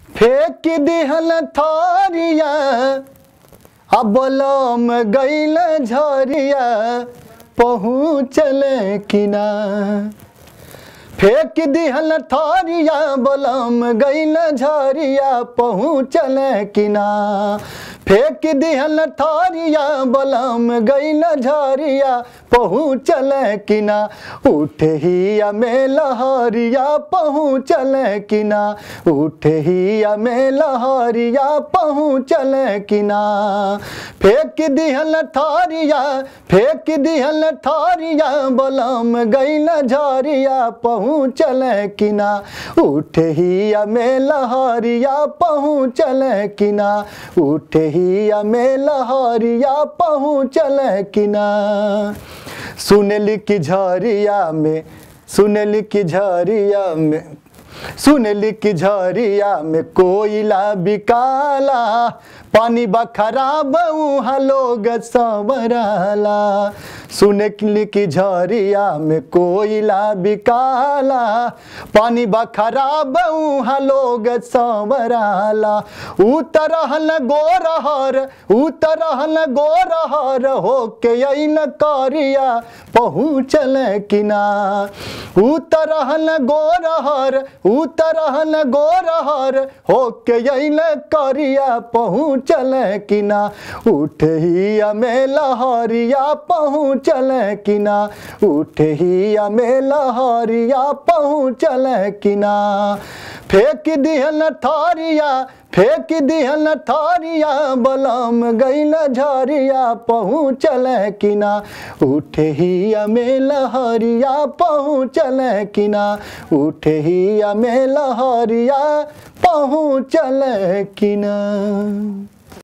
फेंक दिहल थारिया अबलम गैल झरिया पहुँचल किना फेंक दिहल थारिया बलम गैल झरिया पहुँचल किना फेंक दिहल थारिया बलम गैल झरिया पहुँचल किना उठ ही में लहरिया पहुँचल किना उठ ही में लहरिया पहुँचल किना फेंक दिहल थारिया फेंक दिहल थारिया बलम गैल झरिया पहुँचल किना उठ ही में लहरिया पहुँचल किना उठ ही में लहरिया पहुँचल किना सुनली की झरिया में सुनली की झरिया में सुनली की झरिया में कोयला बिकाला पानी बा खराब उहाँ लोग संवरला सुनली की झरिया में कोयला बिकाला पानी बा खराब उहाँ लोग संवरला उतरहल गोरहर उतरहल गोरहर होके अइन करिया पहुँचल किना उतरहल गोरहर उतरहल गोरहर होके अइन करिया पहुँचल किना उठ ही में लहरिया पहुँचल किना उठ ही में लहरिया पहुँचल किना फेंक दिहल थारिया फेंक दिहल थारिया बलम गैल झरिया पहुँचल किना उठ ही में लहरिया पहुँचल किना उठ ही में लहरिया पहुँचल किना